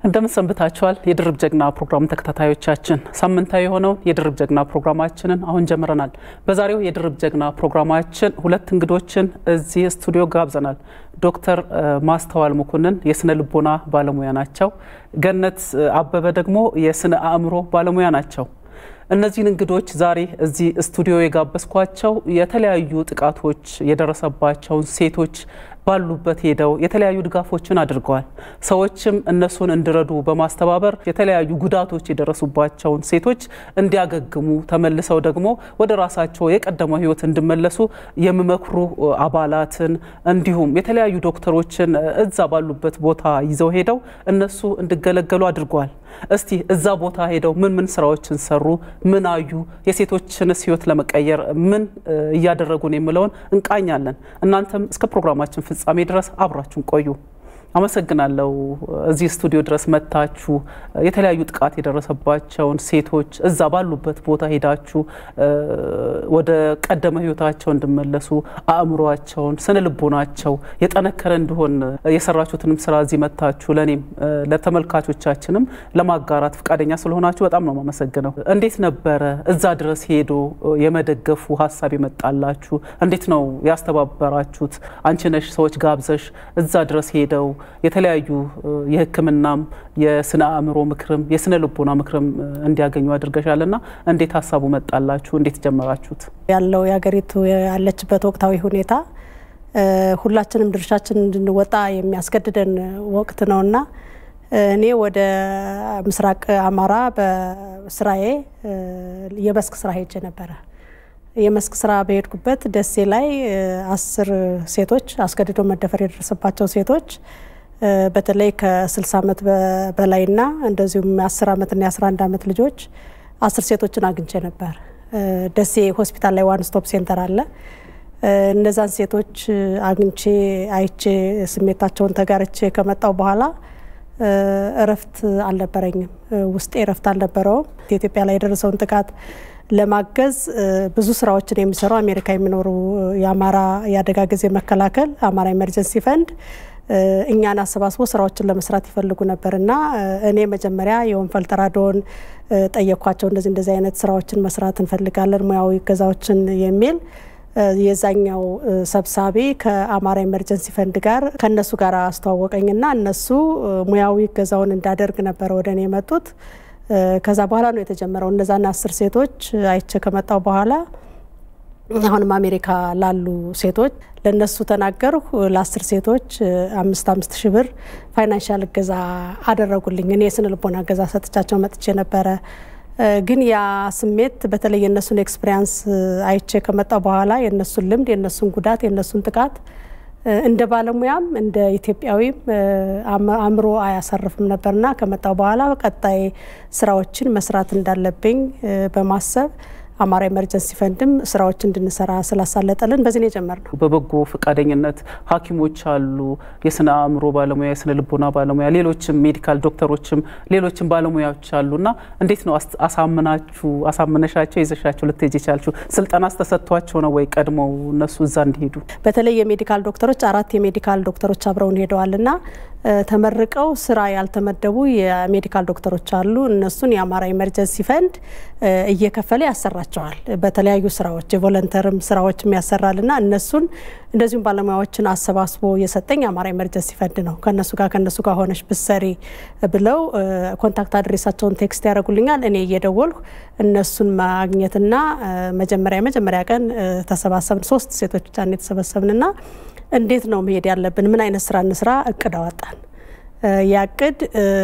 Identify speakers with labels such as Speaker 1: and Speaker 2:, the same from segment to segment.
Speaker 1: እንደምን ሰንብታችኋል? የድርብ ጀግና ፕሮግራም ተከታታዮቻችን ሳምንታዊ የሆነውን የድርብ ጀግና ፕሮግራማችንን አሁን ጀምረናል። በዛሬው የድርብ ጀግና ፕሮግራማችን ሁለት እንግዶችን እዚህ ስቱዲዮ ጋብዘናል። ዶክተር ማስተዋል መኮንን የስነ ልቦና ባለሙያ ናቸው። ገነት አበበ ደግሞ የስነ አእምሮ ባለሙያ ናቸው። እነዚህን እንግዶች ዛሬ እዚህ ስቱዲዮ የጋበዝኳቸው የተለያዩ ጥቃቶች የደረሰባቸውን ሴቶች ባሉበት ሄደው የተለያዩ ድጋፎችን አድርገዋል። ሰዎችም እነሱን እንዲረዱ በማስተባበር የተለያዩ ጉዳቶች የደረሱባቸውን ሴቶች እንዲያገግሙ ተመልሰው ደግሞ ወደ ራሳቸው የቀደመው ሕይወት እንዲመለሱ የሚመክሩ አባላትን እንዲሁም የተለያዩ ዶክተሮችን እዛ ባሉበት ቦታ ይዘው ሄደው እነሱ እንዲገለገሉ አድርገዋል። እስቲ እዛ ቦታ ሄደው ምን ምን ስራዎችን ሰሩ? ምን አዩ? የሴቶችንስ ሕይወት ለመቀየር ምን እያደረጉ ነው የሚለውን እንቃኛለን። እናንተም እስከ ፕሮግራማችን ፍጻሜ ድረስ አብራችሁን ቆዩ። አመሰግናለሁ። እዚህ ስቱዲዮ ድረስ መጥታችሁ የተለያዩ ጥቃት የደረሰባቸውን ሴቶች እዛ ባሉበት ቦታ ሄዳችሁ ወደ ቀደመ ህይወታቸው እንዲመለሱ አእምሯቸውን፣ ስነ ልቦናቸው የጠነከረ እንዲሆን የሰራችሁትንም ስራ እዚህ መጥታችሁ ለእኔም ለተመልካቾቻችንም ለማጋራት ፈቃደኛ ስለሆናችሁ በጣም ነው የማመሰግነው። እንዴት ነበረ እዛ ድረስ ሄዶ የመደገፉ ሀሳብ የመጣላችሁ? እንዴት ነው ያስተባበራችሁት? አንቺ ነሽ ሰዎች ጋብዘሽ እዛ ድረስ ሄደው የተለያዩ የሕክምናም የስነ አእምሮ ምክርም የስነ ልቦና ምክርም እንዲያገኙ አድርገሻልና እንዴት ሀሳቡ መጣላችሁ? እንዴት ጀመራችሁት?
Speaker 2: ያለው የሀገሪቱ ያለችበት ወቅታዊ ሁኔታ ሁላችንም ድርሻችን እንድንወጣ የሚያስገድደን ወቅት ነውና እኔ ወደ ምስራቅ አማራ በስራዬ የመስክ ስራ ሄጄ ነበረ። የመስክ ስራ በሄድኩበት ደሴ ላይ አስር ሴቶች አስገድዶ መደፈር የደረሰባቸው ሴቶች በተለይ ከ60 ዓመት በላይና እንደዚሁም የ10 ዓመትና የ11 ዓመት ልጆች አስር ሴቶችን አግኝቼ ነበር። ደሴ ሆስፒታል ላይ ዋን ስቶፕ ሴንተር አለ። እነዛን ሴቶች አግኝቼ አይቼ ስሜታቸውን ተጋርቼ ከመጣው በኋላ እረፍት አልነበረኝም። ውስጤ እረፍት አልነበረውም። ኢትዮጵያ ላይ የደረሰውን ጥቃት ለማገዝ ብዙ ስራዎችን የሚሰሩ አሜሪካ የሚኖሩ የአማራ የአደጋ ጊዜ መከላከል አማራ ኤመርጀንሲ ፈንድ እኛን አሰባስቦ ስራዎችን ለመስራት ይፈልጉ ነበር እና እኔ መጀመሪያ የወንፈል ተራድኦን ጠየኳቸው። እንደዚህ እንደዚህ አይነት ስራዎችን መስራት እንፈልጋለን ሙያዊ እገዛዎችን የሚል የዛኛው ሰብሳቢ ከአማራ ኤመርጀንሲ ፈንድ ጋር ከእነሱ ጋር አስተዋወቀኝና እነሱ ሙያዊ እገዛውን እንዳደርግ ነበረ ወደ እኔ የመጡት። ከዛ በኋላ ነው የተጀመረው። እነዛን አስር ሴቶች አይቼ ከመጣው በኋላ አሁንም አሜሪካ ላሉ ሴቶች ለነሱ ተናገርሁ። ለአስር ሴቶች አምስት አምስት ሺህ ብር ፋይናንሻል እገዛ አደረጉልኝ። እኔ የስነ ልቦና እገዛ ሰጥቻቸው መጥቼ ነበረ። ግን ያ ስሜት በተለይ የእነሱን ኤክስፔሪያንስ አይቼ ከመጣው በኋላ የእነሱን ልምድ፣ የእነሱን ጉዳት፣ የእነሱን ጥቃት እንደ ባለሙያም እንደ ኢትዮጵያዊም አእምሮ አያሳርፍም ነበርና ከመጣው በኋላ ቀጣይ ስራዎችን መስራት እንዳለብኝ በማሰብ አማራ ኤመርጀንሲ ፈንድም ስራዎች እንድንሰራ ስላሳለጠልን በዚህ ነው የጀመርነው።
Speaker 1: በበጎ ፈቃደኝነት ሐኪሞች አሉ፣ የስነ አእምሮ ባለሙያ፣ የስነ ልቦና ባለሙያ፣ ሌሎችም ሜዲካል ዶክተሮችም ሌሎችም ባለሙያዎች አሉና እንዴት ነው አሳምናችሁ አሳምነሻቸው ይዘሻቸው ልትሄጂ የቻልችሁ? ስልጠና ተሰጥቷቸው ነው ወይ ቀድመው እነሱ እዛ እንዲሄዱ?
Speaker 2: በተለይ የሜዲካል ዶክተሮች አራት የሜዲካል ዶክተሮች አብረውን ሄደዋልና ተመርቀው ስራ ያልተመደቡ የሜዲካል ዶክተሮች አሉ። እነሱን የአማራ ኤመርጀንሲ ፈንድ እየከፈለ ያሰራቸዋል። በተለያዩ ስራዎች የቮለንተርም ስራዎችም ያሰራልና እነሱን እንደዚሁም ባለሙያዎችን አሰባስቦ የሰጠኝ የአማራ ኤመርጀንሲ ፈንድ ነው። ከነሱ ጋር ከነሱ ጋር ሆነች ብሰሪ ብለው ኮንታክት አድሬሳቸውን ቴክስት ያደርጉልኛል። እኔ እየደወልኩ እነሱን ማግኘትና መጀመሪያ መጀመሪያ ቀን ተሰባሰብን። ሶስት ሴቶች ብቻ የተሰበሰብንና እንዴት ነው መሄድ ያለብን? ምን አይነት ስራ እንስራ? እቅድ አወጣን። ያቅድ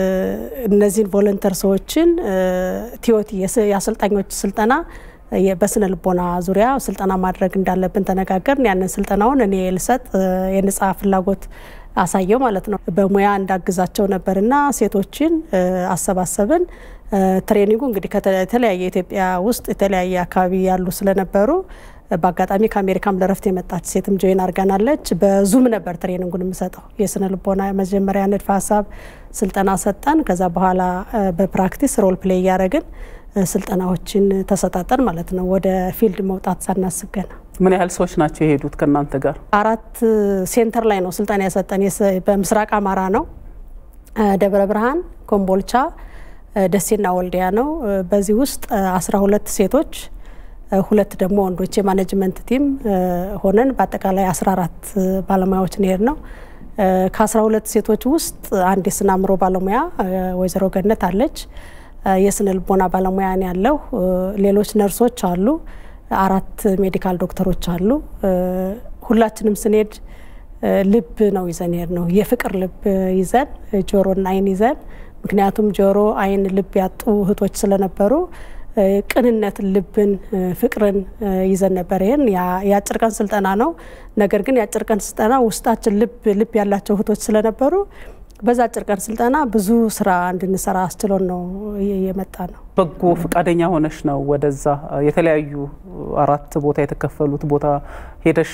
Speaker 2: እነዚህን ቮለንተር ሰዎችን ቲዮቲ የአሰልጣኞች ስልጠና በስነ ልቦና ዙሪያ ስልጠና ማድረግ እንዳለብን ተነጋገርን። ያንን ስልጠናውን እኔ ልሰጥ የነጻ ፍላጎት አሳየው ማለት ነው። በሙያ እንዳግዛቸው ነበርና ሴቶችን አሰባሰብን። ትሬኒንጉ እንግዲህ ከተለያየ ኢትዮጵያ ውስጥ የተለያየ አካባቢ ያሉ ስለነበሩ በአጋጣሚ ከአሜሪካም ለረፍት የመጣች ሴትም ጆይን አድርጋናለች። በዙም ነበር ትሬኒንጉን የምሰጠው። የስነ ልቦና መጀመሪያ ንድፈ ሀሳብ ስልጠና ሰጠን። ከዛ በኋላ በፕራክቲስ ሮል ፕሌይ እያደረግን ስልጠናዎችን ተሰጣጠን ማለት ነው። ወደ ፊልድ መውጣት ሳናስብ ገና
Speaker 1: ምን ያህል ሰዎች ናቸው የሄዱት ከእናንተ ጋር?
Speaker 2: አራት ሴንተር ላይ ነው ስልጠና የሰጠን። በምስራቅ አማራ ነው ደብረ ብርሃን፣ ኮምቦልቻ፣ ደሴና ወልዲያ ነው። በዚህ ውስጥ አስራ ሁለት ሴቶች ሁለት ደግሞ ወንዶች የማኔጅመንት ቲም ሆነን በአጠቃላይ አስራ አራት ባለሙያዎችን ሄድ ነው። ከአስራ ሁለት ሴቶች ውስጥ አንድ የስነ አእምሮ ባለሙያ ወይዘሮ ገነት አለች። የስነ ልቦና ባለሙያ ነው ያለው። ሌሎች ነርሶች አሉ። አራት ሜዲካል ዶክተሮች አሉ። ሁላችንም ስንሄድ ልብ ነው ይዘን ሄድ ነው የፍቅር ልብ ይዘን ጆሮና አይን ይዘን ምክንያቱም ጆሮ፣ አይን፣ ልብ ያጡ እህቶች ስለነበሩ ቅንነት፣ ልብን፣ ፍቅርን ይዘን ነበር። ይህን የአጭር ቀን ስልጠና ነው። ነገር ግን የአጭር ቀን ስልጠና ውስጣችን ልብ ልብ ያላቸው እህቶች ስለነበሩ በዛ አጭር ቀን ስልጠና ብዙ ስራ እንድንሰራ አስችሎን ነው የመጣ ነው።
Speaker 1: በጎ ፈቃደኛ ሆነሽ ነው ወደዛ የተለያዩ አራት ቦታ የተከፈሉት ቦታ ሄደሽ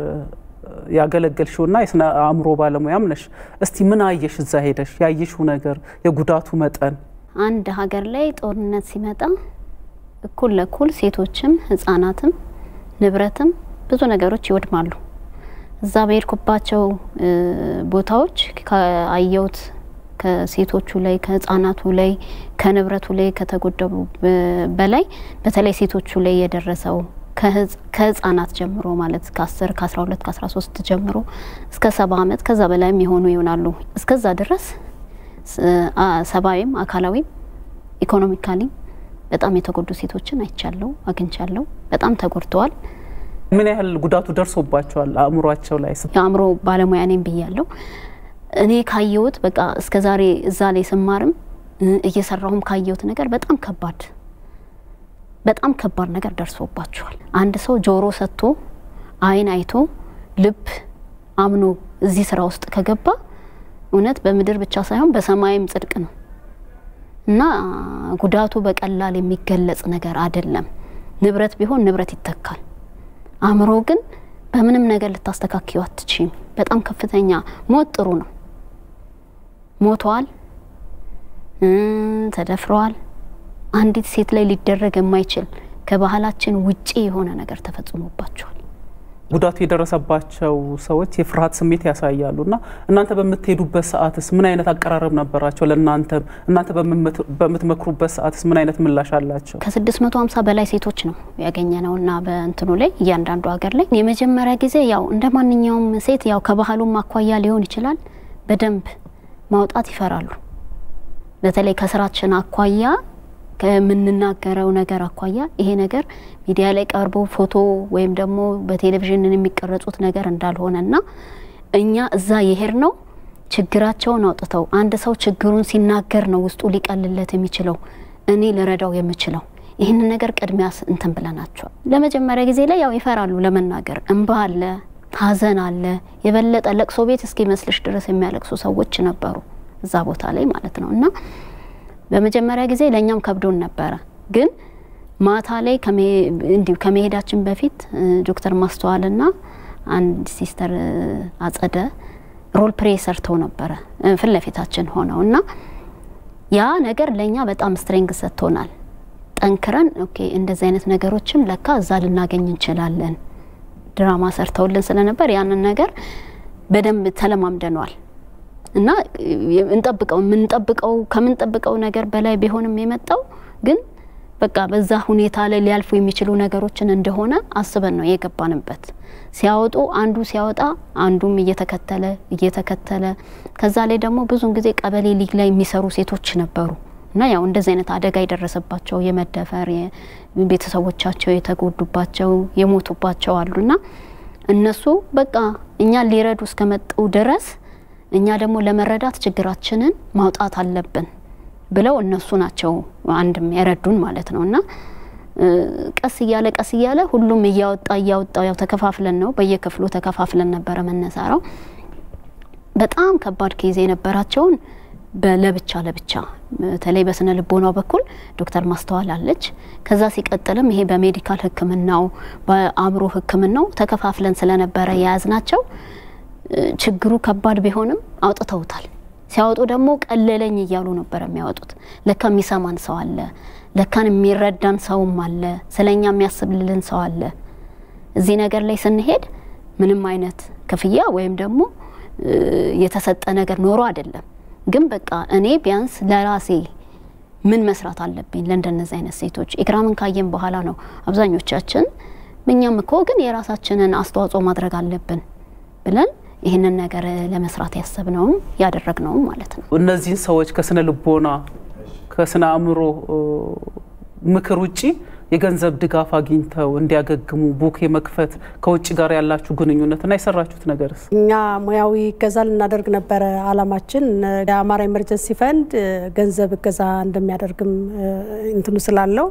Speaker 1: ያገለገልሽውና የስነ አእምሮ ባለሙያም ነሽ። እስቲ ምን አየሽ እዛ ሄደሽ ያየሽው ነገር የጉዳቱ መጠን?
Speaker 3: አንድ ሀገር ላይ ጦርነት ሲመጣ እኩል ለእኩል ሴቶችም ህጻናትም ንብረትም ብዙ ነገሮች ይወድማሉ። እዛ በሄድኩባቸው ቦታዎች ከአየሁት ከሴቶቹ ላይ ከህጻናቱ ላይ ከንብረቱ ላይ ከተጎደቡ በላይ በተለይ ሴቶቹ ላይ የደረሰው ከህጻናት ጀምሮ ማለት ከ10 ከ12 ከ13 ጀምሮ እስከ ሰባ ዓመት ከዛ በላይ የሚሆኑ ይሆናሉ። እስከዛ ድረስ ሰብአዊም አካላዊም ኢኮኖሚካሊ በጣም የተጎዱ ሴቶችን አይቻለሁ፣ አግኝቻለሁ። በጣም ተጎድተዋል።
Speaker 1: ምን ያህል ጉዳቱ ደርሶባቸዋል አእምሯቸው ላይ?
Speaker 3: የአእምሮ ባለሙያ ነኝ ብያለሁ። እኔ ካየሁት በቃ እስከ ዛሬ እዛ ላይ ስማርም እየሰራሁም ካየሁት ነገር በጣም ከባድ በጣም ከባድ ነገር ደርሶባቸዋል። አንድ ሰው ጆሮ ሰጥቶ አይን አይቶ ልብ አምኖ እዚህ ስራ ውስጥ ከገባ እውነት በምድር ብቻ ሳይሆን በሰማይም ጽድቅ ነው እና ጉዳቱ በቀላል የሚገለጽ ነገር አይደለም። ንብረት ቢሆን ንብረት ይተካል። አእምሮ ግን በምንም ነገር ልታስተካክዩ አትችም። በጣም ከፍተኛ ሞት ጥሩ ነው። ሞተዋል፣ ተደፍረዋል። አንዲት ሴት ላይ ሊደረግ የማይችል ከባህላችን ውጪ የሆነ ነገር ተፈጽሞባቸዋል።
Speaker 1: ጉዳቱ የደረሰባቸው ሰዎች የፍርሃት ስሜት ያሳያሉ እና እናንተ በምትሄዱበት ሰዓትስ ምን አይነት አቀራረብ ነበራቸው? ለእናንተ እናንተ በምትመክሩበት ሰዓትስ ምን አይነት ምላሽ አላቸው?
Speaker 3: ከስድስት መቶ ሀምሳ በላይ ሴቶች ነው ያገኘ ነው እና በእንትኑ ላይ እያንዳንዱ ሀገር ላይ የመጀመሪያ ጊዜ ያው እንደ ማንኛውም ሴት ያው ከባህሉም አኳያ ሊሆን ይችላል በደንብ ማውጣት ይፈራሉ። በተለይ ከስራችን አኳያ ከምንናገረው ነገር አኳያ ይሄ ነገር ሚዲያ ላይ ቀርቦ ፎቶ ወይም ደግሞ በቴሌቪዥን የሚቀረጹት ነገር እንዳልሆነና እኛ እዛ የሄድ ነው ችግራቸውን አውጥተው አንድ ሰው ችግሩን ሲናገር ነው ውስጡ ሊቀልለት የሚችለው እኔ ልረዳው የምችለው ይህንን ነገር ቅድሚያ እንትን ብለናቸዋል። ለመጀመሪያ ጊዜ ላይ ያው ይፈራሉ ለመናገር። እንባ አለ፣ ሀዘን አለ። የበለጠ ለቅሶ ቤት እስኪመስልሽ ድረስ የሚያለቅሱ ሰዎች ነበሩ እዛ ቦታ ላይ ማለት ነው እና በመጀመሪያ ጊዜ ለእኛም ከብዶን ነበረ። ግን ማታ ላይ እንዲሁ ከመሄዳችን በፊት ዶክተር ማስተዋልና አንድ ሲስተር አጸደ ሮል ፕሬ ሰርተው ነበረ ፊት ለፊታችን ሆነው እና ያ ነገር ለእኛ በጣም ስትሬንግ ሰጥቶናል። ጠንክረን ኦኬ እንደዚህ አይነት ነገሮችም ለካ እዛ ልናገኝ እንችላለን። ድራማ ሰርተውልን ስለነበር ያንን ነገር በደንብ ተለማምደነዋል። እና እንጠብቀው የምንጠብቀው ከምንጠብቀው ነገር በላይ ቢሆንም የመጣው ግን በቃ በዛ ሁኔታ ላይ ሊያልፉ የሚችሉ ነገሮችን እንደሆነ አስበን ነው የገባንበት። ሲያወጡ አንዱ ሲያወጣ አንዱም እየተከተለ እየተከተለ ከዛ ላይ ደግሞ ብዙን ጊዜ ቀበሌ ሊግ ላይ የሚሰሩ ሴቶች ነበሩ እና ያው እንደዚህ አይነት አደጋ የደረሰባቸው የመደፈር ቤተሰቦቻቸው የተጎዱባቸው የሞቱባቸው አሉና እነሱ በቃ እኛ ሊረዱ እስከመጡ ድረስ እኛ ደግሞ ለመረዳት ችግራችንን ማውጣት አለብን ብለው እነሱ ናቸው አንድም የረዱን ማለት ነው። እና ቀስ እያለ ቀስ እያለ ሁሉም እያወጣ እያወጣ ያው ተከፋፍለን ነው በየክፍሉ ተከፋፍለን ነበረ መነሳራው። በጣም ከባድ ኬዝ የነበራቸውን ለብቻ ለብቻ በተለይ በስነ ልቦናው በኩል ዶክተር ማስተዋል አለች። ከዛ ሲቀጥልም ይሄ በሜዲካል ሕክምናው በአእምሮ ሕክምናው ተከፋፍለን ስለነበረ የያዝናቸው ችግሩ ከባድ ቢሆንም አውጥተውታል። ሲያወጡ ደግሞ ቀለለኝ እያሉ ነበር የሚያወጡት። ለካ የሚሰማን ሰው አለ፣ ለካን የሚረዳን ሰውም አለ፣ ስለኛ የሚያስብልልን ሰው አለ። እዚህ ነገር ላይ ስንሄድ ምንም አይነት ክፍያ ወይም ደግሞ የተሰጠ ነገር ኖሮ አይደለም። ግን በቃ እኔ ቢያንስ ለራሴ ምን መስራት አለብኝ ለእንደነዚህ አይነት ሴቶች ኢክራምን ካየን በኋላ ነው አብዛኞቻችን እኛም እኮ ግን የራሳችንን አስተዋጽኦ ማድረግ አለብን ብለን ይህንን ነገር ለመስራት ያሰብነውም ያደረግነውም ማለት ነው።
Speaker 1: እነዚህን ሰዎች ከስነ ልቦና ከስነ አእምሮ ምክር ውጪ የገንዘብ ድጋፍ አግኝተው እንዲያገግሙ ቡክ የመክፈት ከውጭ ጋር ያላችሁ ግንኙነትና የሰራችሁት ነገርስ?
Speaker 2: እኛ ሙያዊ እገዛ ልናደርግ ነበረ አላማችን። የአማራ ኤመርጀንሲ ፈንድ ገንዘብ እገዛ እንደሚያደርግም እንትኑ ስላለው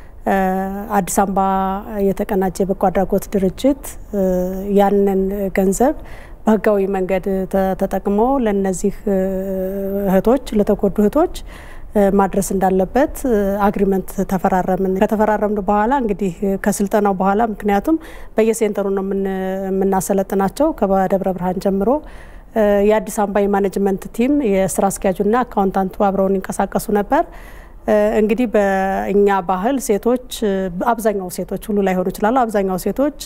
Speaker 2: አዲስ አበባ የተቀናጀ የበጎ አድራጎት ድርጅት ያንን ገንዘብ በህጋዊ መንገድ ተጠቅሞ ለነዚህ እህቶች ለተጎዱ እህቶች ማድረስ እንዳለበት አግሪመንት ተፈራረምን። ከተፈራረምን በኋላ እንግዲህ ከስልጠናው በኋላ ምክንያቱም በየሴንተሩ ነው የምናሰለጥናቸው ከደብረ ብርሃን ጀምሮ የአዲስ አበባ የማኔጅመንት ቲም የስራ አስኪያጁና አካውንታንቱ አብረውን ይንቀሳቀሱ ነበር። እንግዲህ በእኛ ባህል ሴቶች አብዛኛው ሴቶች ሁሉ ላይሆኑ ይችላሉ። አብዛኛው ሴቶች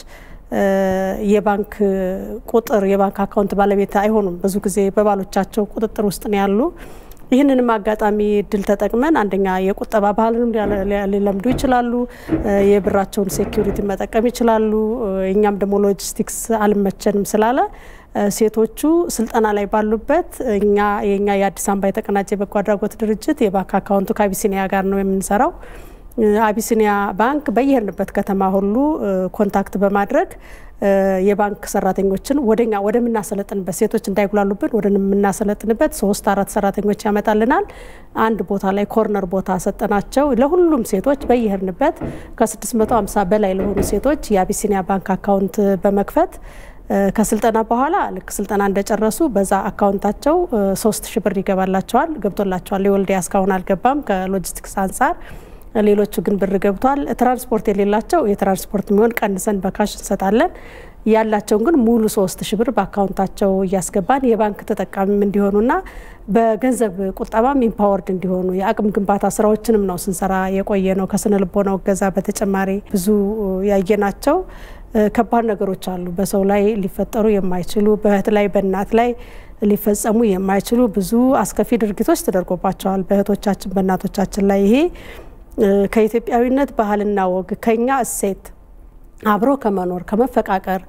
Speaker 2: የባንክ ቁጥር የባንክ አካውንት ባለቤት አይሆኑም። ብዙ ጊዜ በባሎቻቸው ቁጥጥር ውስጥ ነው ያሉ። ይህንንም አጋጣሚ እድል ተጠቅመን አንደኛ የቁጠባ ባህልንም ሊለምዱ ይችላሉ። የብራቸውን ሴኪሪቲ መጠቀም ይችላሉ። እኛም ደግሞ ሎጂስቲክስ አልመቸንም ስላለ ሴቶቹ ስልጠና ላይ ባሉበት እኛ የኛ የአዲስ አበባ የተቀናጀ የበጎ አድራጎት ድርጅት የባንክ አካውንቱ ከአቢሲኒያ ጋር ነው የምንሰራው። አቢሲኒያ ባንክ በየሄድንበት ከተማ ሁሉ ኮንታክት በማድረግ የባንክ ሰራተኞችን ወደኛ ወደምናሰለጥንበት ሴቶች እንዳይጉላሉብን ወደምናሰለጥንበት ሶስት አራት ሰራተኞች ያመጣልናል። አንድ ቦታ ላይ ኮርነር ቦታ ሰጠናቸው። ለሁሉም ሴቶች በየሄድንበት ከ650 በላይ ለሆኑ ሴቶች የአቢሲኒያ ባንክ አካውንት በመክፈት ከስልጠና በኋላ ልክ ስልጠና እንደጨረሱ በዛ አካውንታቸው ሶስት ሺ ብር ይገባላቸዋል ገብቶላቸዋል። የወልዲያ እስካሁን አልገባም ከሎጂስቲክስ አንጻር ሌሎቹ ግን ብር ገብቷል። ትራንስፖርት የሌላቸው የትራንስፖርት የሚሆን ቀንሰን በካሽ እንሰጣለን። ያላቸውን ግን ሙሉ ሶስት ሺ ብር በአካውንታቸው እያስገባን የባንክ ተጠቃሚም እንዲሆኑና በገንዘብ ቁጠባም ኢምፓወርድ እንዲሆኑ የአቅም ግንባታ ስራዎችንም ነው ስንሰራ የቆየ ነው። ከስነ ልቦናው እገዛ በተጨማሪ ብዙ ያየናቸው ከባድ ነገሮች አሉ። በሰው ላይ ሊፈጠሩ የማይችሉ በእህት ላይ በእናት ላይ ሊፈጸሙ የማይችሉ ብዙ አስከፊ ድርጊቶች ተደርጎባቸዋል በእህቶቻችን በእናቶቻችን ላይ ይሄ ከኢትዮጵያዊነት ባህልና ወግ ከኛ እሴት አብሮ ከመኖር ከመፈቃቀር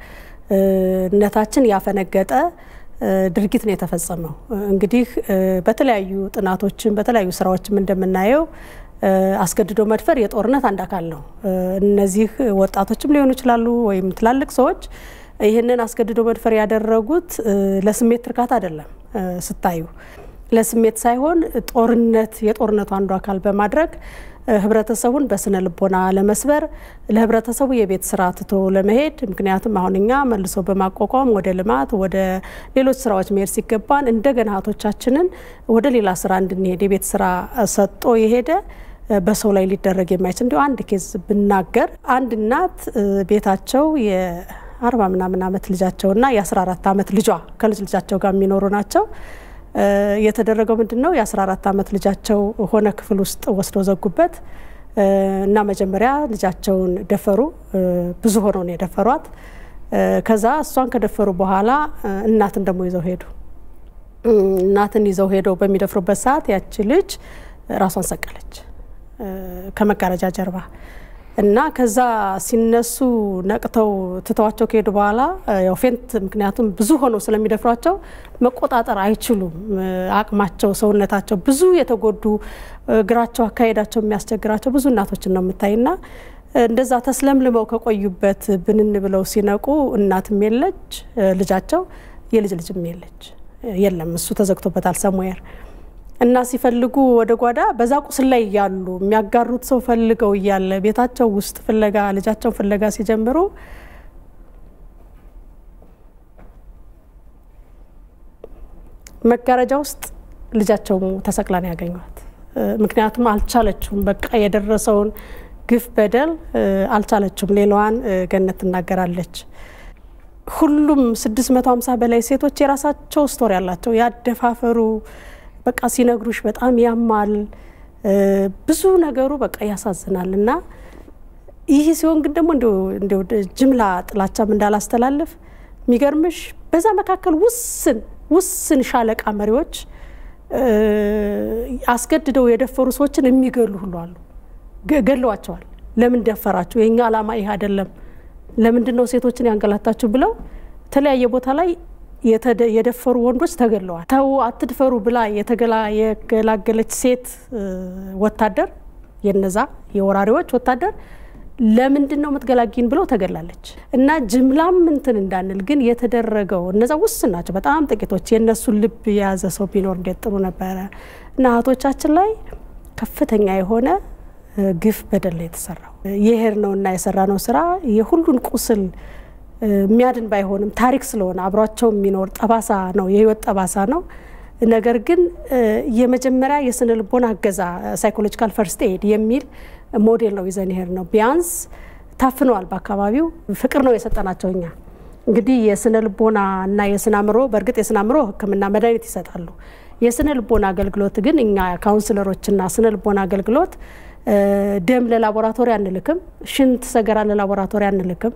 Speaker 2: ነታችን ያፈነገጠ ድርጊት ነው የተፈጸመው። እንግዲህ በተለያዩ ጥናቶችን በተለያዩ ስራዎችም እንደምናየው አስገድዶ መድፈር የጦርነት አንድ አካል ነው። እነዚህ ወጣቶችም ሊሆኑ ይችላሉ ወይም ትላልቅ ሰዎች ይህንን አስገድዶ መድፈር ያደረጉት ለስሜት እርካታ አይደለም። ስታዩ ለስሜት ሳይሆን ጦርነት የጦርነቱ አንዱ አካል በማድረግ ህብረተሰቡን በስነ ልቦና ለመስበር ለህብረተሰቡ የቤት ስራ ትቶ ለመሄድ ምክንያቱም አሁን እኛ መልሶ በማቋቋም ወደ ልማት ወደ ሌሎች ስራዎች መሄድ ሲገባን እንደገና እህቶቻችንን ወደ ሌላ ስራ እንድንሄድ የቤት ስራ ሰጥቶ የሄደ በሰው ላይ ሊደረግ የማይችል እንዲሁ አንድ ኬዝ ብናገር አንድ እናት ቤታቸው የአርባ ምናምን አመት ልጃቸውና የአስራ አራት አመት ልጇ ከልጅ ልጃቸው ጋር የሚኖሩ ናቸው። የተደረገው ምንድን ነው? የ14 ዓመት ልጃቸው ሆነ ክፍል ውስጥ ወስደው ዘጉበት እና መጀመሪያ ልጃቸውን ደፈሩ። ብዙ ሆነው ነው የደፈሯት። ከዛ እሷን ከደፈሩ በኋላ እናትን ደግሞ ይዘው ሄዱ። እናትን ይዘው ሄደው በሚደፍሩበት ሰዓት ያቺ ልጅ ራሷን ሰቀለች ከመጋረጃ ጀርባ እና ከዛ ሲነሱ ነቅተው ትተዋቸው ከሄዱ በኋላ ያው ፌንት ምክንያቱም ብዙ ሆነው ስለሚደፍሯቸው መቆጣጠር አይችሉም። አቅማቸው፣ ሰውነታቸው ብዙ የተጎዱ እግራቸው፣ አካሄዳቸው የሚያስቸግራቸው ብዙ እናቶችን ነው የምታይና እንደዛ ተስለምልመው ከቆዩበት ብንን ብለው ሲነቁ እናትም የለች ልጃቸው የልጅ ልጅም የለች የለም እሱ ተዘግቶበታል ሰሙየር እና ሲፈልጉ ወደ ጓዳ በዛ ቁስል ላይ እያሉ የሚያጋሩት ሰው ፈልገው እያለ ቤታቸው ውስጥ ፍለጋ ልጃቸውን ፍለጋ ሲጀምሩ መጋረጃ ውስጥ ልጃቸው ተሰቅላ ነው ያገኟት። ምክንያቱም አልቻለችውም። በቃ የደረሰውን ግፍ በደል አልቻለችውም። ሌላዋን ገነት ትናገራለች። ሁሉም 650 በላይ ሴቶች የራሳቸው ስቶሪ አላቸው። ያደፋፈሩ በቃ ሲነግሩሽ በጣም ያማል። ብዙ ነገሩ በቃ ያሳዝናል። እና ይህ ሲሆን ግን ደግሞ እንዲያው ጅምላ ጥላቻም እንዳላስተላለፍ የሚገርምሽ በዛ መካከል ውስን ውስን ሻለቃ መሪዎች አስገድደው የደፈሩ ሰዎችን የሚገሉ ሁሉ አሉ። ገለዋቸዋል። ለምን ደፈራችሁ? የኛ ዓላማ ይህ አይደለም፣ ለምንድን ነው ሴቶችን ያንገላታችሁ ብለው የተለያየ ቦታ ላይ የደፈሩ ወንዶች ተገለዋል። ተው አትድፈሩ ብላ የገላገለች ሴት ወታደር የነዛ የወራሪዎች ወታደር ለምንድን ነው የምትገላጊን ብለው ተገላለች። እና ጅምላም እንትን እንዳንል ግን የተደረገው እነዛ ውስን ናቸው፣ በጣም ጥቂቶች። የእነሱን ልብ የያዘ ሰው ቢኖር እንዴት ጥሩ ነበረ። እና እህቶቻችን ላይ ከፍተኛ የሆነ ግፍ በደል ነው የተሰራው። የሄድ ነው እና የሰራ ነው ስራ የሁሉን ቁስል የሚያድን ባይሆንም ታሪክ ስለሆነ አብሯቸው የሚኖር ጠባሳ ነው፣ የህይወት ጠባሳ ነው። ነገር ግን የመጀመሪያ የስነ ልቦና እገዛ ሳይኮሎጂካል ፈርስት ኤድ የሚል ሞዴል ነው ይዘን ይሄድ ነው። ቢያንስ ታፍነዋል በአካባቢው ፍቅር ነው የሰጠናቸው እኛ እንግዲህ የስነ ልቦና እና የስነ አእምሮ በእርግጥ የስነ አእምሮ ሕክምና መድኃኒት ይሰጣሉ። የስነ ልቦና አገልግሎት ግን እኛ ካውንስለሮችና ስነ ልቦና አገልግሎት ደም ለላቦራቶሪ አንልክም፣ ሽንት ሰገራ ለላቦራቶሪ አንልክም፣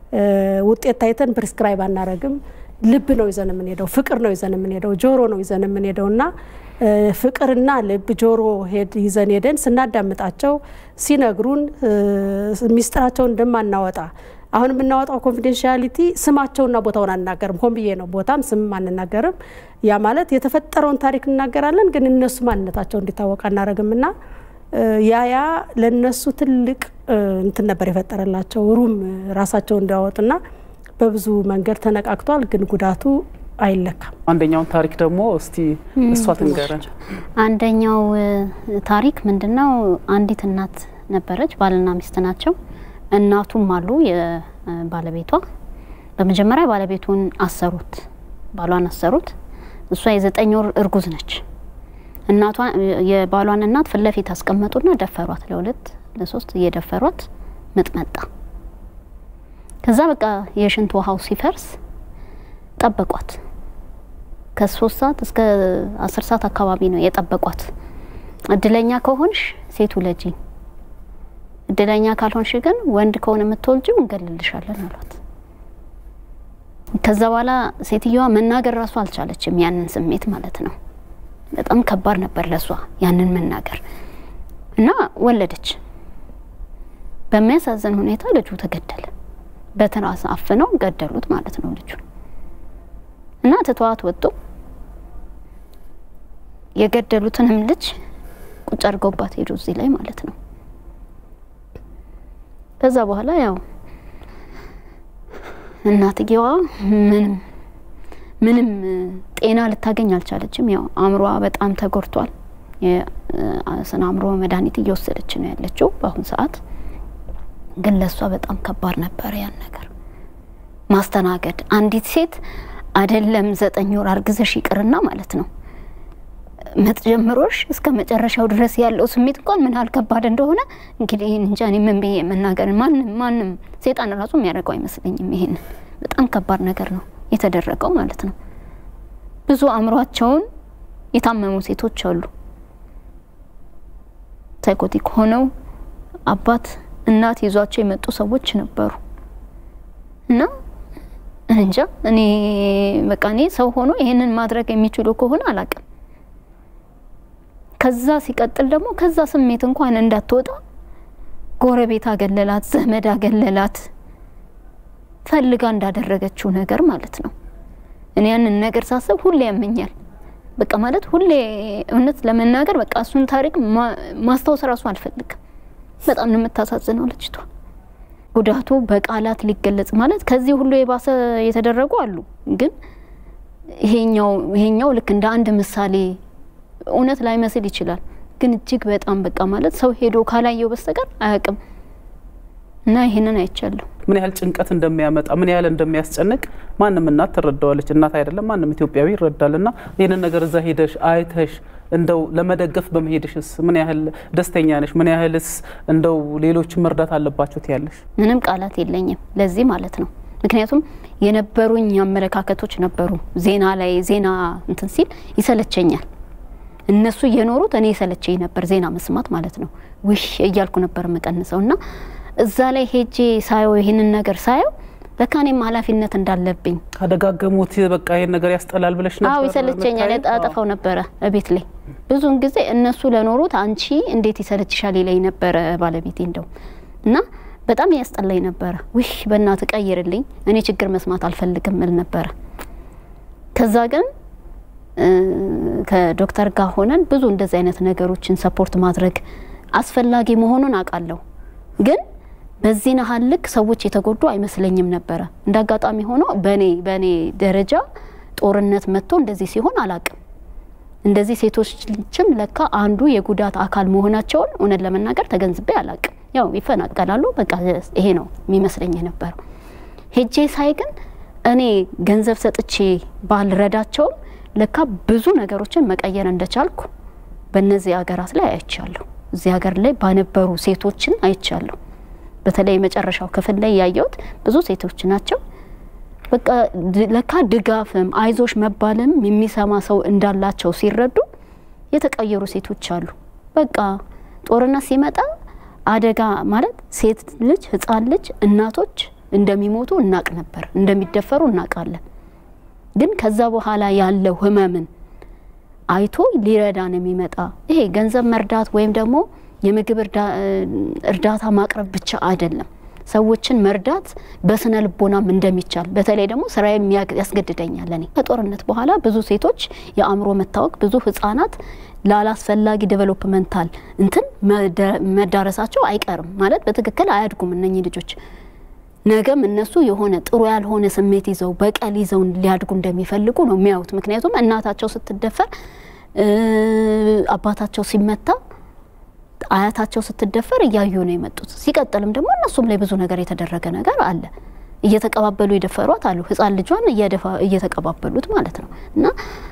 Speaker 2: ውጤት ታይተን ፕሪስክራይብ አናረግም። ልብ ነው ይዘን የምንሄደው፣ ፍቅር ነው ይዘን የምንሄደው፣ ጆሮ ነው ይዘን የምንሄደው እና ፍቅርና ልብ ጆሮ ሄድ ይዘን ሄደን ስናዳምጣቸው ሲነግሩን ሚስጥራቸውን እንደማናወጣ አሁን የምናወጣው ኮንፊደንሻሊቲ ስማቸውና ቦታውን አናገርም። ሆን ብዬ ነው ቦታም ስምም አንናገርም። ያ ማለት የተፈጠረውን ታሪክ እናገራለን፣ ግን እነሱ ማንነታቸው እንዲታወቅ አናረግም እና ያ ያ ለእነሱ ትልቅ እንትን ነበር የፈጠረላቸው ሩም ራሳቸው እንዲያወጡና በብዙ መንገድ ተነቃቅቷል፣ ግን ጉዳቱ አይለካም።
Speaker 1: አንደኛውን ታሪክ ደግሞ እስቲ እሷ ትንገረን።
Speaker 3: አንደኛው ታሪክ ምንድነው? አንዲት እናት ነበረች፣ ባልና ሚስት ናቸው። እናቱም አሉ የባለቤቷ። በመጀመሪያ ባለቤቱን አሰሩት፣ ባሏን አሰሩት። እሷ የዘጠኝ ወር እርጉዝ ነች። እናቷ የባሏን እናት ፊት ለፊት አስቀመጡና ደፈሯት። ለሁለት ለሶስት እየደፈሯት ምጥ መጣ። ከዛ በቃ የሽንት ውሃው ሲፈርስ ጠበቋት። ከሶስት ሰዓት እስከ አስር ሰዓት አካባቢ ነው የጠበቋት። እድለኛ ከሆንሽ ሴት ውለጂ፣ እድለኛ ካልሆንሽ ግን ወንድ ከሆነ የምትወልጂው እንገልልሻለን አሏት። ከዛ በኋላ ሴትዮዋ መናገር ራሱ አልቻለችም፣ ያንን ስሜት ማለት ነው። በጣም ከባድ ነበር ለሷ ያንን መናገር እና ወለደች። በሚያሳዝን ሁኔታ ልጁ ተገደለ። በትራስ አፍነው ገደሉት ማለት ነው ልጁ እና ትተዋት ወጡ። የገደሉትንም ልጅ ቁጭ አድርገውባት ሄዱ እዚህ ላይ ማለት ነው። ከዛ በኋላ ያው እናትየዋ ምንም ምንም ጤና ልታገኝ አልቻለችም። ያው አእምሯ በጣም ተጎድቷል። የስነ አእምሮ መድኃኒት እየወሰደች ነው ያለችው በአሁን ሰዓት። ግን ለእሷ በጣም ከባድ ነበር ያን ነገር ማስተናገድ። አንዲት ሴት አይደለም ዘጠኝ ወር አርግዘሽ ይቅርና ማለት ነው ምጥ ጀምሮሽ እስከ መጨረሻው ድረስ ያለው ስሜት እንኳን ምን ያህል ከባድ እንደሆነ እንግዲህ እንጃ እኔ ምን ብዬ መናገር ማንም ማንም ሴጣን ራሱ የሚያደርገው አይመስለኝም። ይሄንን በጣም ከባድ ነገር ነው የተደረገው ማለት ነው። ብዙ አእምሯቸውን የታመሙ ሴቶች አሉ። ሳይኮቲክ ሆነው አባት እናት ይዟቸው የመጡ ሰዎች ነበሩ እና እንጃ እኔ በቃ እኔ ሰው ሆኖ ይሄንን ማድረግ የሚችሉ ከሆነ አላቅም። ከዛ ሲቀጥል ደግሞ ከዛ ስሜት እንኳን እንዳትወጣ ጎረቤት አገለላት፣ ዘመድ አገለላት፣ ፈልጋ እንዳደረገችው ነገር ማለት ነው። እኔ ያንን ነገር ሳስብ ሁሌ ያመኛል። በቃ ማለት ሁሌ እውነት ለመናገር በቃ እሱን ታሪክ ማስታወስ ራሱ አልፈልግም። በጣም ነው የምታሳዝነው ልጅቷ። ጉዳቱ በቃላት ሊገለጽ ማለት ከዚህ ሁሉ የባሰ የተደረጉ አሉ። ግን ይሄኛው ይሄኛው ልክ እንደ አንድ ምሳሌ እውነት ላይመስል ይችላል። ግን እጅግ በጣም በቃ ማለት ሰው ሄዶ ካላየው በስተቀር አያውቅም። እና ይሄንን አይቻለሁ።
Speaker 1: ምን ያህል ጭንቀት እንደሚያመጣ ምን ያህል እንደሚያስጨንቅ ማንም እናት ትረዳዋለች። እናት አይደለም ማንም ኢትዮጵያዊ ይረዳል። እና ይህንን ነገር እዛ ሄደሽ አይተሽ እንደው ለመደገፍ በመሄድሽስ ምን ያህል ደስተኛ ነሽ? ምን ያህልስ እንደው ሌሎች መርዳት አለባቸው ትያለሽ?
Speaker 3: ምንም ቃላት የለኝም ለዚህ ማለት ነው። ምክንያቱም የነበሩኝ አመለካከቶች ነበሩ። ዜና ላይ ዜና እንትን ሲል ይሰለቸኛል። እነሱ እየኖሩት እኔ የሰለቸኝ ነበር ዜና መስማት ማለት ነው። ውሽ እያልኩ ነበር የምቀንሰው እና እዛ ላይ ሄጄ ሳየው ይህንን ነገር ሳየው ለካ እኔም ኃላፊነት እንዳለብኝ
Speaker 1: ካደጋገሙት በቃ ይሄን ነገር ያስጠላል ብለሽ ነበር?
Speaker 3: አዎ ይሰለቸኛል።
Speaker 1: መታየት?
Speaker 3: አጠፋው ነበረ ቤት ላይ ብዙውን ጊዜ እነሱ ለኖሩት አንቺ እንዴት ይሰለችሻል ይለኝ ነበረ ባለቤቴ እንደው እና በጣም ያስጠላኝ ነበረ። ውይ በእናት ቀይርልኝ፣ እኔ ችግር መስማት አልፈልግም እል ነበረ። ከዛ ግን እ፣ ከዶክተር ጋር ሆነን ብዙ እንደዚህ አይነት ነገሮችን ሰፖርት ማድረግ አስፈላጊ መሆኑን አውቃለሁ። ግን በዚህ ናህል ልክ ሰዎች የተጎዱ አይመስለኝም ነበረ። እንደ አጋጣሚ ሆኖ በኔ በኔ ደረጃ ጦርነት መጥቶ እንደዚህ ሲሆን አላቅም። እንደዚህ ሴቶችም ለካ አንዱ የጉዳት አካል መሆናቸውን እውነት ለመናገር ተገንዝቤ አላቅም። ያው ይፈናቀላሉ፣ በቃ ይሄ ነው የሚመስለኝ የነበረው። ሄጄ ሳይ ግን እኔ ገንዘብ ሰጥቼ ባልረዳቸውም ለካ ብዙ ነገሮችን መቀየር እንደቻልኩ በእነዚህ ሀገራት ላይ አይቻለሁ። እዚህ ሀገር ላይ ባነበሩ ሴቶችን አይቻለሁ። በተለይ የመጨረሻው ክፍል ላይ ያየሁት ብዙ ሴቶች ናቸው። በቃ ድ- ለካ ድጋፍም አይዞሽ መባልም የሚሰማ ሰው እንዳላቸው ሲረዱ የተቀየሩ ሴቶች አሉ። በቃ ጦርነት ሲመጣ አደጋ ማለት ሴት ልጅ፣ ህፃን ልጅ፣ እናቶች እንደሚሞቱ እናቅ ነበር፣ እንደሚደፈሩ እናውቃለን። ግን ከዛ በኋላ ያለው ህመምን አይቶ ሊረዳን የሚመጣ ይሄ ገንዘብ መርዳት ወይም ደግሞ የምግብ እርዳ- እርዳታ ማቅረብ ብቻ አይደለም። ሰዎችን መርዳት በስነ ልቦናም እንደሚቻል በተለይ ደግሞ ስራ ያስገድደኛል። እኔ ከጦርነት በኋላ ብዙ ሴቶች የአእምሮ መታወክ፣ ብዙ ህጻናት ላላስፈላጊ ዴቨሎፕመንታል እንትን መደ- መዳረሳቸው አይቀርም ማለት በትክክል አያድጉም እነኚህ ልጆች ነገም እነሱ የሆነ ጥሩ ያልሆነ ስሜት ይዘው በቀል ይዘው ሊያድጉ እንደሚፈልጉ ነው የሚያዩት። ምክንያቱም እናታቸው ስትደፈር እ፣ አባታቸው ሲመታ አያታቸው ስትደፈር እያዩ ነው የመጡት። ሲቀጥልም ደግሞ እነሱም ላይ ብዙ ነገር የተደረገ ነገር አለ። እየተቀባበሉ የደፈሯት አሉ። ህፃን ልጇን እየደፋ- እየተቀባበሉት ማለት ነው። እና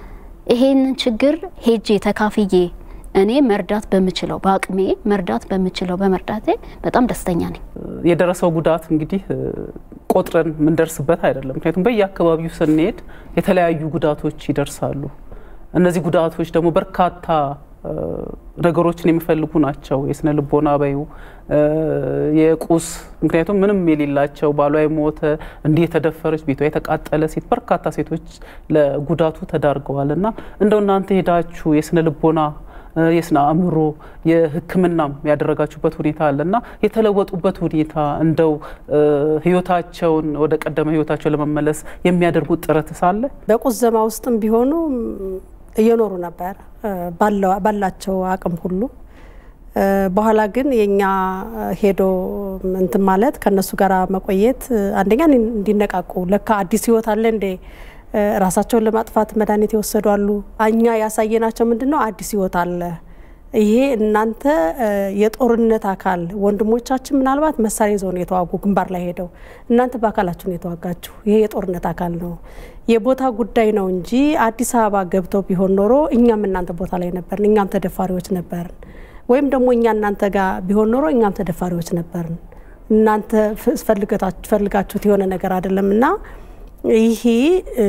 Speaker 3: ይሄንን ችግር ሄጄ ተካፍዬ እኔ መርዳት በምችለው በአቅሜ መርዳት በምችለው በመርዳቴ በጣም ደስተኛ ነኝ።
Speaker 1: የደረሰው ጉዳት እንግዲህ እ፣ ቆጥረን የምንደርስበት አይደለም። ምክንያቱም በየአካባቢው ስንሄድ የተለያዩ ጉዳቶች ይደርሳሉ። እነዚህ ጉዳቶች ደግሞ በርካታ እ፣ ነገሮችን የሚፈልጉ ናቸው። የስነ ልቦና በዩ እ፣ የቁስ ምክንያቱም ምንም የሌላቸው ባሏ የሞተ እንዲህ የተደፈረች ቤቷ የተቃጠለ ሴት በርካታ ሴቶች ለጉዳቱ ተዳርገዋል እና እንደው እናንተ ሄዳችሁ የስነ ልቦና እ፣ የስነ አእምሮ የሕክምናም ያደረጋችሁበት ሁኔታ አለ እና የተለወጡበት ሁኔታ እንደው እ፣ ህይወታቸውን ወደ ቀደመ ህይወታቸው ለመመለስ የሚያደርጉት ጥረት ሳለ
Speaker 2: በቁዘማ ውስጥም ቢሆኑ ም፣ እየኖሩ ነበር እ፣ ባለው- ባላቸው አቅም ሁሉ እ፣ በኋላ ግን የኛ ሄዶ እንትን ማለት ከነሱ ጋር መቆየት እ፣ አንደኛ እንዲነቃቁ ለካ አዲስ ህይወት አለ እንዴ እ፣ ራሳቸውን ለማጥፋት መድኃኒት የወሰዱ አሉ። እኛ ያሳየናቸው ምንድን ነው አዲስ ህይወት አለ። ይሄ እናንተ እ፣ የጦርነት አካል ወንድሞቻችን ምናልባት መሳሪያ ይዘው ነው የተዋጉ ግንባር ላይ ሄደው፣ እናንተ በአካላችሁ ነው የተዋጋችሁ። ይሄ የጦርነት አካል ነው። የቦታ ጉዳይ ነው እንጂ አዲስ አበባ ገብተው ቢሆን ኖሮ እኛም እናንተ ቦታ ላይ ነበርን፣ እኛም ተደፋሪዎች ነበርን። ወይም ደግሞ እኛ እናንተ ጋር ቢሆን ኖሮ እኛም ተደፋሪዎች ነበርን። እናንተ ፍ- ፈልገታችሁ- ፈልጋችሁት የሆነ ነገር አይደለም እና ይሄ እ፣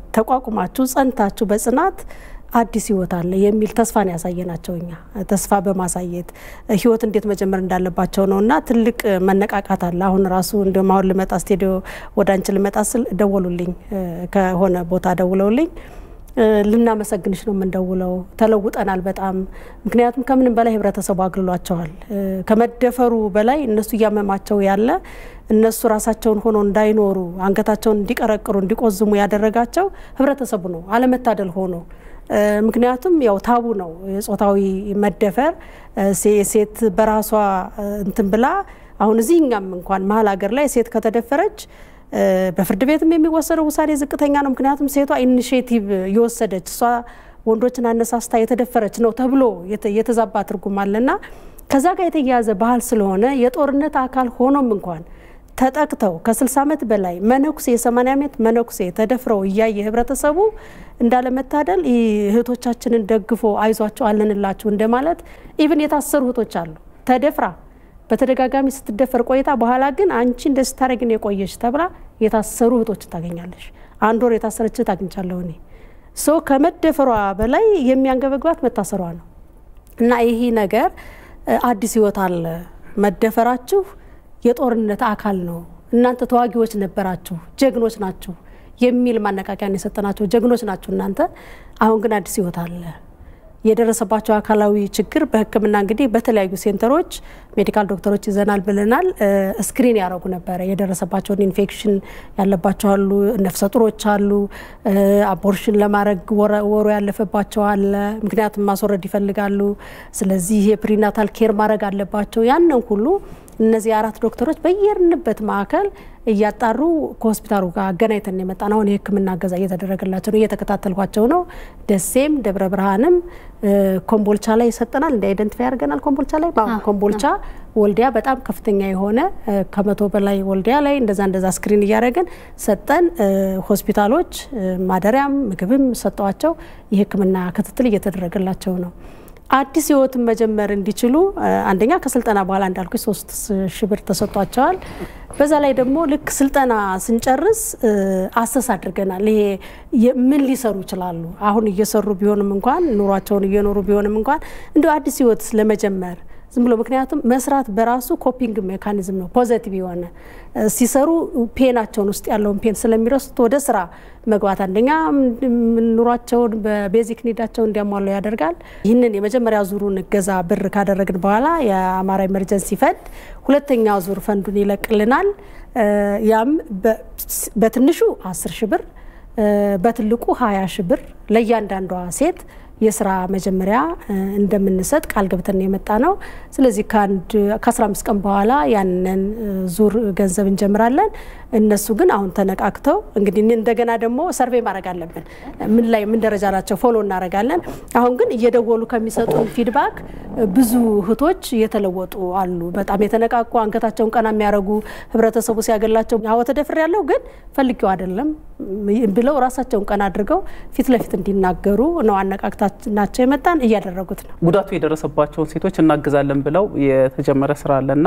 Speaker 2: ተቋቁማችሁ ጸንታችሁ በጽናት አዲስ ህይወት አለ የሚል ተስፋን ያሳየናቸው እኛ ተስፋ በማሳየት ህይወት እንዴት መጀመር እንዳለባቸው ነው እና ትልቅ መነቃቃት አለ። አሁን ራሱ እንዲሁም አሁን ልመጣ ስቱዲዮ ወደ አንቺ ልመጣ ስል ደወሉልኝ፣ እ፣ ከሆነ ቦታ ደውለውልኝ እ፣ ልናመሰግንሽ ነው የምንደውለው፣ ተለውጠናል በጣም ምክንያቱም ከምንም በላይ ህብረተሰቡ አግልሏቸዋል። እ፣ ከመደፈሩ በላይ እነሱ እያመማቸው ያለ እነሱ ራሳቸውን ሆኖ እንዳይኖሩ አንገታቸውን እንዲቀረቅሩ እንዲቆዝሙ ያደረጋቸው ህብረተሰቡ ነው። አለመታደል ሆኖ እ፣ ምክንያቱም ያው ታቡ ነው የጾታዊ መደፈር እ፣ ሴ- ሴት በራሷ እ፣ እንትን ብላ አሁን እዚህ እኛም እንኳን መሀል ሀገር ላይ ሴት ከተደፈረች እ፣ በፍርድ ቤትም የሚወሰደው ውሳኔ ዝቅተኛ ነው። ምክንያቱም ሴቷ ኢኒሽቲቭ የወሰደች እሷ ወንዶችን አነሳስታ የተደፈረች ነው ተብሎ የተ- የተዛባ ትርጉም አለና ከዛ ጋር የተያያዘ ባህል ስለሆነ የጦርነት አካል ሆኖም እንኳን ተጠቅተው ከ60 ዓመት በላይ መነኩሴ የ80 ዓመት መነኩሴ ተደፍረው እያየ ህብረተሰቡ እንዳለመታደል ይህ እህቶቻችንን ደግፎ አይዟቸው አለንላችሁ እንደማለት ኢቭን የታሰሩ እህቶች አሉ ተደፍራ በተደጋጋሚ ስትደፈር ቆይታ በኋላ ግን አንቺ እንደዚህ ስታደርጊ ነው የቆየሽ ተብላ የታሰሩ እህቶችን ታገኛለሽ። አንድ ወር የታሰረች እህት አግኝቻለሁ እኔ ሶ ከመደፈሯ በላይ የሚያንገበግባት መታሰሯ ነው። እና ይሄ ነገር እ፣ አዲስ ህይወት አለ። መደፈራችሁ የጦርነት አካል ነው እናንተ ተዋጊዎች ነበራችሁ፣ ጀግኖች ናችሁ የሚል ማነቃቂያን የሰጠናቸው ጀግኖች ናችሁ እናንተ። አሁን ግን አዲስ ህይወት አለ። የደረሰባቸው አካላዊ ችግር በሕክምና እንግዲህ በተለያዩ ሴንተሮች ሜዲካል ዶክተሮች ይዘናል ብለናል። ስክሪን ያደረጉ ነበረ። የደረሰባቸውን ኢንፌክሽን ያለባቸው አሉ፣ ነፍሰ ጡሮች አሉ፣ አቦርሽን ለማድረግ ወሩ ያለፈባቸው አለ። ምክንያቱም ማስወረድ ይፈልጋሉ። ስለዚህ የፕሪናታል ኬር ማድረግ አለባቸው። ያንን ሁሉ እነዚህ አራት ዶክተሮች በየርንበት ማዕከል እያጣሩ ከሆስፒታሉ ጋር አገናኝተን የመጣ ነው። አሁን የህክምና እገዛ እየተደረገላቸው ነው፣ እየተከታተልኳቸው ነው። ደሴም ደብረ ብርሃንም ኮምቦልቻ ላይ ይሰጠናል። እንደ አይደንቲፋይ ያደርገናል። ኮምቦልቻ ላይ ኮምቦልቻ፣ ወልዲያ በጣም ከፍተኛ የሆነ ከመቶ በላይ ወልዲያ ላይ እንደዛ እንደዛ ስክሪን እያደረግን ሰጠን። ሆስፒታሎች ማደሪያም ምግብም ሰጠዋቸው። የህክምና ክትትል እየተደረገላቸው ነው። አዲስ ህይወትን መጀመር እንዲችሉ አንደኛ ከስልጠና በኋላ እንዳልኩ ሶስት ሺህ ብር ተሰጥቷቸዋል። በዛ ላይ ደግሞ ልክ ስልጠና ስንጨርስ አሰስ አድርገናል። ይሄ ምን ሊሰሩ ይችላሉ? አሁን እየሰሩ ቢሆንም እንኳን ኑሯቸውን እየኖሩ ቢሆንም እንኳን እንዲ አዲስ ህይወት ለመጀመር ዝም ብሎ ምክንያቱም መስራት በራሱ ኮፒንግ ሜካኒዝም ነው። ፖዘቲቭ የሆነ ሲሰሩ ፔናቸውን ውስጥ ያለውን ፔን ስለሚረሱት ወደ ስራ መግባት አንደኛ ኑሯቸውን በቤዚክ ኒዳቸው እንዲያሟሉ ያደርጋል። ይህንን የመጀመሪያ ዙሩን እገዛ ብር ካደረግን በኋላ የአማራ ኤመርጀንሲ ፈንድ ሁለተኛ ዙር ፈንዱን ይለቅልናል። ያም በትንሹ አስር ሺ ብር በትልቁ ሀያ ሺ ብር ለእያንዳንዷ ሴት የስራ መጀመሪያ እንደምንሰጥ ቃል ገብተን የመጣ ነው። ስለዚህ ከ15 ቀን በኋላ ያንን ዙር ገንዘብ እንጀምራለን። እነሱ ግን አሁን ተነቃክተው እንግዲህ እንደገና ደግሞ ሰርቬይ ማድረግ አለብን። ምን ላይ ምን ደረጃ ናቸው ፎሎ እናደርጋለን። አሁን ግን እየደወሉ ከሚሰጡን ፊድባክ ብዙ እህቶች እየተለወጡ አሉ። በጣም የተነቃቁ አንገታቸውን ቀና የሚያደርጉ ህብረተሰቡ ሲያገላቸው አዎ ተደፍሬ ያለው ግን ፈልጌው አይደለም ብለው ራሳቸውን ቀና አድርገው ፊት ለፊት እንዲናገሩ ነው አነቃቅታ ናቸው የመጣን እያደረጉት ነው።
Speaker 1: ጉዳቱ የደረሰባቸውን ሴቶች እናግዛለን ብለው የተጀመረ ስራ አለና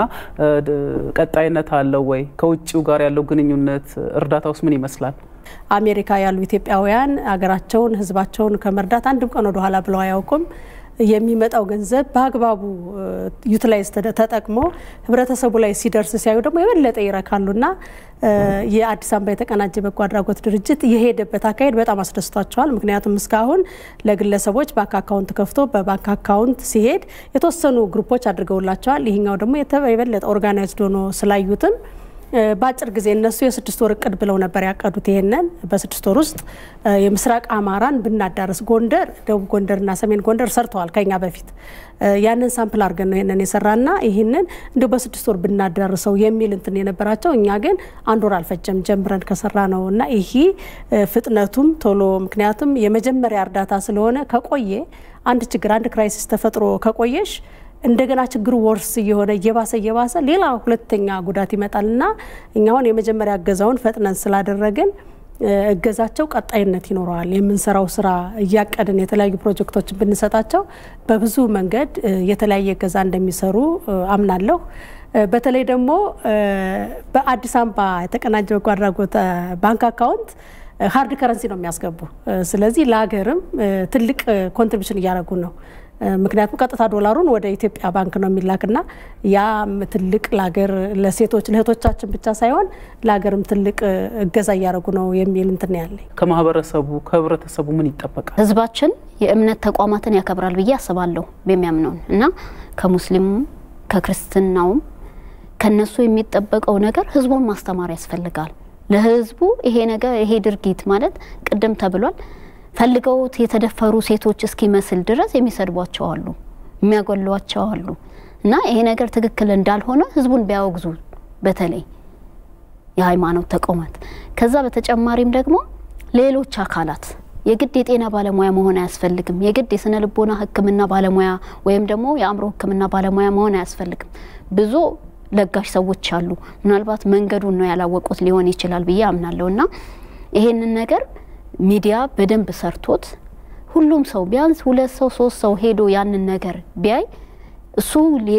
Speaker 1: ቀጣይነት አለው ወይ? ከውጭው ጋር ያለው ግንኙነት እርዳታ ውስጥ ምን ይመስላል?
Speaker 2: አሜሪካ ያሉ ኢትዮጵያውያን ሀገራቸውን ህዝባቸውን ከመርዳት አንድም ቀን ወደኋላ ብለው አያውቁም። የሚመጣው ገንዘብ በአግባቡ ዩቲላይዝ ተጠቅሞ ህብረተሰቡ ላይ ሲደርስ ሲያዩ ደግሞ የበለጠ ይረካሉና የአዲስ አበባ የተቀናጀ በጎ አድራጎት ድርጅት የሄደበት አካሄድ በጣም አስደስቷቸዋል። ምክንያቱም እስካሁን ለግለሰቦች ባንክ አካውንት ከፍቶ በባንክ አካውንት ሲሄድ የተወሰኑ ግሩፖች አድርገውላቸዋል። ይህኛው ደግሞ የበለጠ ኦርጋናይዝድ ሆኖ ስላዩትም በአጭር ጊዜ እነሱ የስድስት ወር እቅድ ብለው ነበር ያቀዱት። ይሄንን በስድስት ወር ውስጥ የምስራቅ አማራን ብናዳረስ ጎንደር፣ ደቡብ ጎንደርና ሰሜን ጎንደር ሰርተዋል ከኛ በፊት ያንን ሳምፕል አድርገን ነው ይሄንን የሰራና ይህንን እንዲሁ በስድስት ወር ብናዳርሰው የሚል እንትን የነበራቸው እኛ ግን አንድ ወር አልፈጀም ጀምረን ከሰራ ነው እና ይሄ ፍጥነቱም ቶሎ ምክንያቱም የመጀመሪያ እርዳታ ስለሆነ ከቆየ አንድ ችግር አንድ ክራይሲስ ተፈጥሮ ከቆየሽ እንደገና ችግሩ ወርስ እየሆነ እየባሰ እየባሰ ሌላ ሁለተኛ ጉዳት ይመጣል እና እኛ አሁን የመጀመሪያ እገዛውን ፈጥነን ስላደረግን እገዛቸው ቀጣይነት ይኖረዋል። የምንሰራው ስራ እያቀድን የተለያዩ ፕሮጀክቶችን ብንሰጣቸው በብዙ መንገድ የተለያየ እገዛ እንደሚሰሩ አምናለሁ። በተለይ ደግሞ በአዲስ አበባ የተቀናጀ በጎ አድራጎት ባንክ አካውንት ሀርድ ከረንሲ ነው የሚያስገቡ። ስለዚህ ለሀገርም ትልቅ ኮንትሪቢሽን እያደረጉ ነው። ምክንያቱም ቀጥታ ዶላሩን ወደ ኢትዮጵያ ባንክ ነው የሚላክና ያም ትልቅ ለሀገር ለሴቶች ለእህቶቻችን ብቻ ሳይሆን ለሀገርም ትልቅ እገዛ እያደረጉ ነው የሚል እንትን ያለኝ።
Speaker 1: ከማህበረሰቡ ከህብረተሰቡ ምን ይጠበቃል?
Speaker 3: ህዝባችን የእምነት ተቋማትን ያከብራል ብዬ አስባለሁ የሚያምነውን እና ከሙስሊሙም ከክርስትናውም ከነሱ የሚጠበቀው ነገር ህዝቡን ማስተማር ያስፈልጋል። ለህዝቡ ይሄ ነገር ይሄ ድርጊት ማለት ቅድም ተብሏል ፈልገውት የተደፈሩ ሴቶች እስኪመስል ድረስ የሚሰድቧቸው አሉ፣ የሚያጎሏቸው አሉ እና ይሄ ነገር ትክክል እንዳልሆነ ህዝቡን ቢያወግዙ በተለይ የሃይማኖት ተቋማት። ከዛ በተጨማሪም ደግሞ ሌሎች አካላት የግድ የጤና ባለሙያ መሆን አያስፈልግም። የግድ የስነ ልቦና ሕክምና ባለሙያ ወይም ደግሞ የአእምሮ ሕክምና ባለሙያ መሆን አያስፈልግም። ብዙ ለጋሽ ሰዎች አሉ። ምናልባት መንገዱን ነው ያላወቁት ሊሆን ይችላል ብዬ አምናለሁ እና ይሄንን ነገር ሚዲያ በደንብ ሰርቶት ሁሉም ሰው ቢያንስ ሁለት ሰው ሶስት ሰው ሄዶ ያንን ነገር ቢያይ እሱ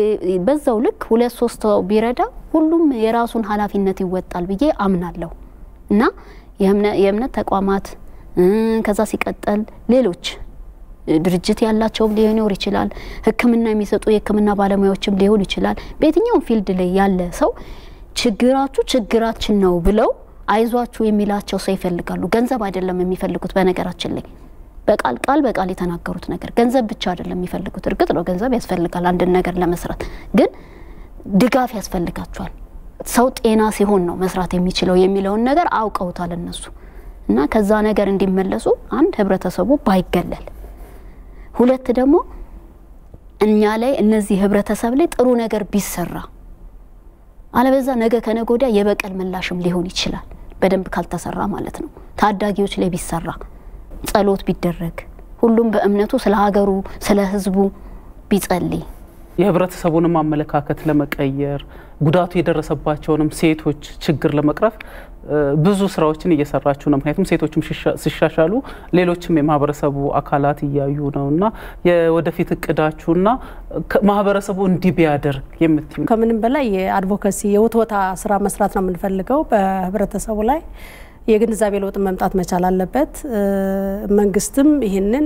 Speaker 3: በዛው ልክ ሁለት ሶስት ሰው ቢረዳ ሁሉም የራሱን ኃላፊነት ይወጣል ብዬ አምናለሁ እና የእምነት ተቋማት ከዛ ሲቀጠል ሌሎች ድርጅት ያላቸውም ሊኖር ይችላል። ሕክምና የሚሰጡ የሕክምና ባለሙያዎችም ሊሆን ይችላል። በየትኛውም ፊልድ ላይ ያለ ሰው ችግራችሁ ችግራችን ነው ብለው አይዟችሁ የሚላቸው ሰው ይፈልጋሉ። ገንዘብ አይደለም የሚፈልጉት። በነገራችን ላይ በቃል ቃል በቃል የተናገሩት ነገር ገንዘብ ብቻ አይደለም የሚፈልጉት። እርግጥ ነው ገንዘብ ያስፈልጋል አንድን ነገር ለመስራት፣ ግን ድጋፍ ያስፈልጋቸዋል። ሰው ጤና ሲሆን ነው መስራት የሚችለው የሚለውን ነገር አውቀውታል እነሱ እና ከዛ ነገር እንዲመለሱ አንድ ህብረተሰቡ ባይገለል፣ ሁለት ደግሞ እኛ ላይ እነዚህ ህብረተሰብ ላይ ጥሩ ነገር ቢሰራ አለበዛ ነገ ከነገ ወዲያ የበቀል ምላሽም ሊሆን ይችላል። በደንብ ካልተሰራ ማለት ነው። ታዳጊዎች ላይ ቢሰራ ጸሎት ቢደረግ ሁሉም በእምነቱ ስለ ሀገሩ ስለ ህዝቡ ቢጸልይ
Speaker 1: የህብረተሰቡንም አመለካከት ለመቀየር ጉዳቱ የደረሰባቸውንም ሴቶች ችግር ለመቅረፍ ብዙ ስራዎችን እየሰራችሁ ነው። ምክንያቱም ሴቶችም ሲሻሻሉ ሌሎችም የማህበረሰቡ አካላት እያዩ ነው እና የወደፊት እቅዳችሁና ማህበረሰቡ እንዲህ ቢያደርግ የምትዩ
Speaker 2: ከምንም በላይ የአድቮካሲ የውትወታ ስራ መስራት ነው የምንፈልገው በህብረተሰቡ ላይ የግንዛቤ ለውጥ መምጣት መቻል አለበት። መንግስትም ይህንን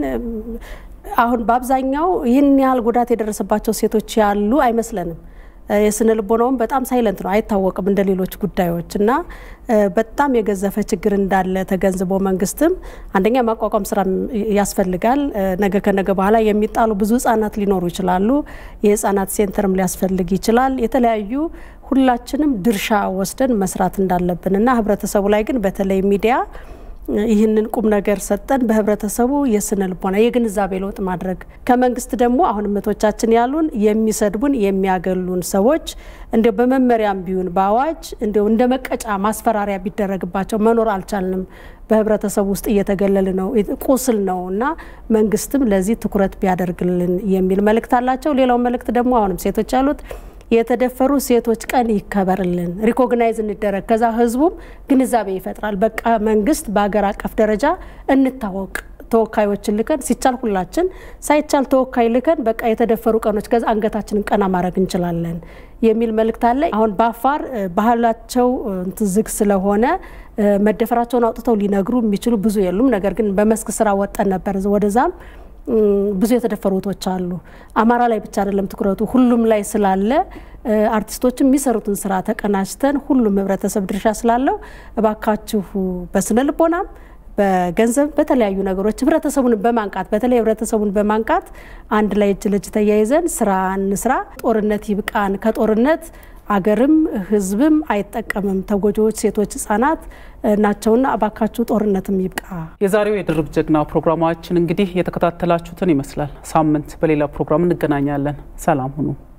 Speaker 2: አሁን በአብዛኛው ይህን ያህል ጉዳት የደረሰባቸው ሴቶች ያሉ አይመስለንም። የስነ ልቦናውም በጣም ሳይለንት ነው፣ አይታወቅም እንደ ሌሎች ጉዳዮች እና በጣም የገዘፈ ችግር እንዳለ ተገንዝቦ መንግስትም አንደኛ ማቋቋም ስራ ያስፈልጋል። ነገ ከነገ በኋላ የሚጣሉ ብዙ ህጻናት ሊኖሩ ይችላሉ። የህጻናት ሴንተርም ሊያስፈልግ ይችላል። የተለያዩ ሁላችንም ድርሻ ወስደን መስራት እንዳለብን እና ህብረተሰቡ ላይ ግን በተለይ ሚዲያ ይህንን ቁም ነገር ሰጠን በህብረተሰቡ የስነ ልቦና የግንዛቤ ለውጥ ማድረግ ከመንግስት ደግሞ አሁን እህቶቻችን ያሉን የሚሰድቡን የሚያገሉን ሰዎች እንዲያው በመመሪያም ቢሆን በአዋጅ እንዲያው እንደ መቀጫ ማስፈራሪያ ቢደረግባቸው መኖር አልቻልንም። በህብረተሰቡ ውስጥ እየተገለል ነው፣ ቁስል ነው እና መንግስትም ለዚህ ትኩረት ቢያደርግልን የሚል መልእክት አላቸው። ሌላው መልእክት ደግሞ አሁንም ሴቶች ያሉት የተደፈሩ ሴቶች ቀን ይከበርልን፣ ሪኮግናይዝ እንደረግ። ከዛ ህዝቡም ግንዛቤ ይፈጥራል። በቃ መንግስት በሀገር አቀፍ ደረጃ እንታወቅ፣ ተወካዮችን ልከን ሲቻል ሁላችን ሳይቻል ተወካይ ልከን በቃ የተደፈሩ ቀኖች ከዛ አንገታችንን ቀና ማድረግ እንችላለን የሚል መልእክት አለ። አሁን በአፋር ባህላቸው ዝግ ስለሆነ መደፈራቸውን አውጥተው ሊነግሩ የሚችሉ ብዙ የሉም። ነገር ግን በመስክ ስራ ወጠን ነበር ወደዛም ብዙ የተደፈሩ እህቶች አሉ። አማራ ላይ ብቻ አይደለም ትኩረቱ ሁሉም ላይ ስላለ አርቲስቶችም የሚሰሩትን ስራ ተቀናጅተን ሁሉም ህብረተሰብ ድርሻ ስላለው እባካችሁ በስነ ልቦናም በገንዘብ በተለያዩ ነገሮች ህብረተሰቡን በማንቃት በተለይ ህብረተሰቡን በማንቃት አንድ ላይ እጅ ለእጅ ተያይዘን ስራ እንስራ። ጦርነት ይብቃን። ከጦርነት አገርም ህዝብም አይጠቀምም። ተጎጂዎች ሴቶች፣ ህጻናት ናቸውና እባካችሁ ጦርነትም ይብቃ።
Speaker 1: የዛሬው የድርብ ጀግና ፕሮግራማችን እንግዲህ የተከታተላችሁትን ይመስላል። ሳምንት በሌላ ፕሮግራም እንገናኛለን። ሰላም ሁኑ።